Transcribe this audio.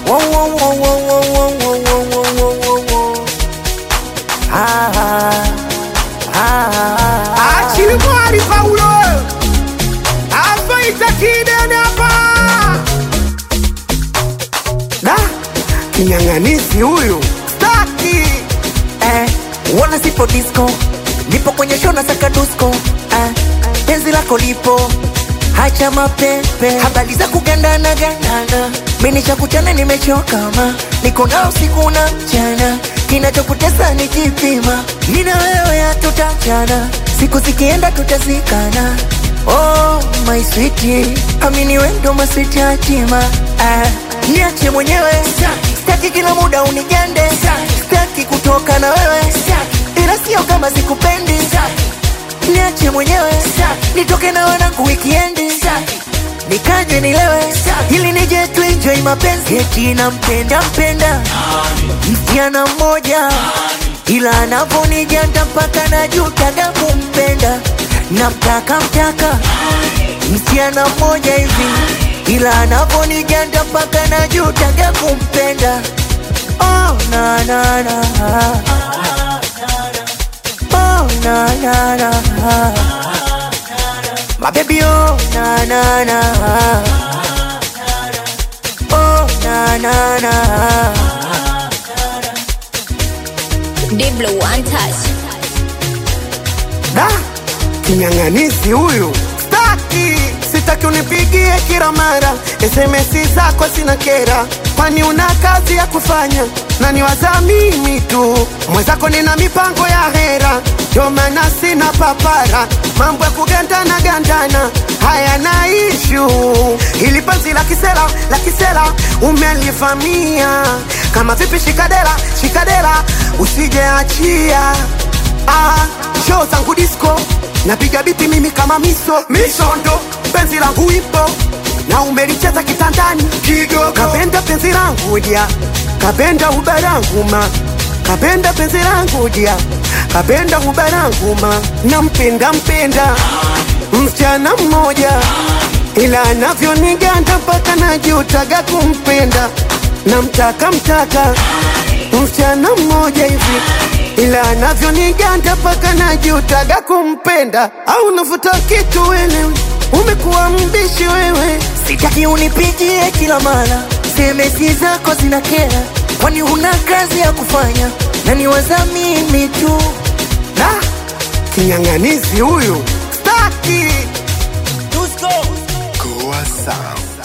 Wo, wo, wo, wo, wo, wo, wo, wo, wo, wo, wo, wo. Ah, ah, ah, ah. Achilimwari Paulo avaita kidenapa da kinyang'anisi huyu staki eh, wana sipo disco nipo kwenye show na saka dusko eh, penzi lako lipo hacha mapepe habari za kugandana gandana mimi cha kuchana nimechoka ma niko na usiku na mchana kinachokutesa ni kipima nina wewe hatutachana siku zikienda tutazikana oh my sweetie amini wendo maswiti hatima ah, niache mwenyewe staki kila muda unigande staki kutoka na wewe ila sio kama sikupendi niache mwenyewe nitoke na wanangu wikiendi nikaje nilewe ili nije tuenjoy mapenzi eti nampenda mpenda msichana mmoja ila anavonijanda mpaka najutaga kumpenda namtaka mtaka msichana mmoja hivi ila anavonijanda mpaka najutaga kumpenda oh, na, na, na. Oh, na, na, na. My baby, oh, na, na, na. Oh, na, na, na. Diblo one touch. da kinyang'anisi huyu staki sitaki unipigie kila mara sms zako sina kera kwani una kazi ya kufanya na niwaza mimi tu mwenzako nina mipango ya hera ndio maana sina papara mambo ya kugandana gandana haya na ishu ili penzi la kisela la kisela umelivamia kama vipi shikadera shikadera usijeachia ah, show zangu disco napiga biti mimi kama miso misondo penzi langu ipo na umelicheza kitandani kidogo kapenda penzi langu dia kapenda ubarangu ma kapenda penzi langu dia kapenda ubarangu ma nampenda mpenda msichana mmoja ila anavyoniganda mpaka najutaga kumpenda namtaka mtaka msichana mmoja hivi ila anavyoniganda mpaka najutaga kumpenda au navuta kitu wewe umekuwa mbishi wewe sitaki unipigie kila mara semesi zako zina kera kwani huna kazi ya kufanya na niwaza mimi tu na kinyang'anizi huyu staki Tusko. Goa Sound.